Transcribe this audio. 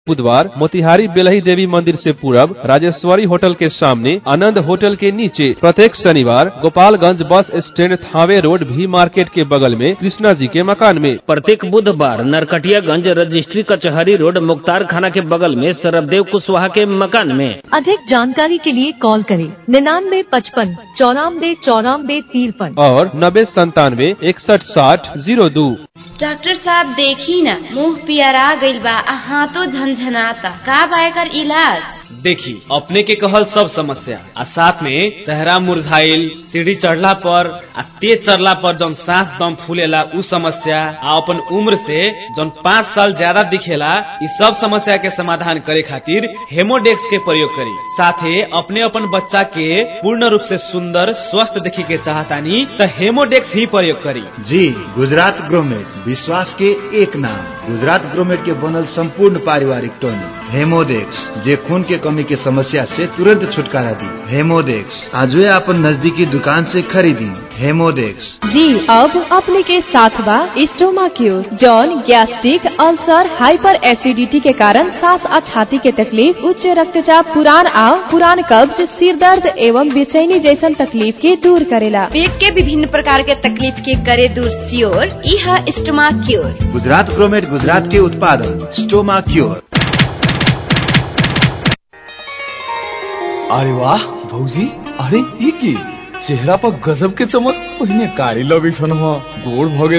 बुधवार मोतिहारी बेलही देवी मंदिर से पूरब राजेश्वरी होटल के सामने आनंद होटल के नीचे प्रत्येक शनिवार Gopalganj bus stand Thawe road भी मार्केट के बगल में कृष्णा जी के मकान में प्रत्येक बुधवार नरकटियागंज रजिस्ट्री कचहरी रोड मुख्तार खाना के बगल में सरबदेव कुशवाहा के मकान में अधिक जानकारी के लिए कॉल करें निन्यानवे पचपन चौरानवे चौरानवे तिरपन और नब्बे संतानवे इकसठ साठ जीरो दो डॉक्टर साहब देखी न मुंह पियरा गइल बा आ हाथों झनझनाता का बा एकर इलाज देखी अपने के कहल सब समस्या आ साथ में चेहरा मुरझाइल सीढ़ी चढ़ला पर आ तेज चढ़ला पर जौन सांस दम फूलेला उ समस्या आ अपन उम्र से जौन पाँच साल ज्यादा दिखेला इ सब समस्या के समाधान करे खातिर हेमोडेक्स के प्रयोग करी साथे अपने अपन बच्चा के पूर्ण रूप से सुंदर स्वस्थ देखे के चाहतानी त हेमोडेक्स ही प्रयोग करी जी गुजरात ग्रोमेट विश्वास के एक नाम गुजरात ग्रोमेट के बनल संपूर्ण पारिवारिक टॉनिक हेमोडेक्स जे खून के कमी के समस्या से तुरंत छुटकारा दी हेमोडेक्स आज अपन नजदीकी दुकान से खरीदी हेमोडेक्स जी अब अपने के साथ बा स्टोमा क्यूर जौन गैस्ट्रिक अल्सर हाइपर एसिडिटी के कारण सांस और छाती के तकलीफ उच्च रक्तचाप पुरान आओ पुरान कब्ज सिर दर्द एवं बेचैनी जैसन तकलीफ के दूर करेला पेट के विभिन्न प्रकार के तकलीफ के करे दूर सियोर इह स्टमा क्योर गुजरात ग्रोमेट गुजरात के उत्पादन स्टोमा क्योर अरे वाह भौजी अरे ई की चेहरा पर गजब के चमक पहिने कारी लगे छन गोड़ भगे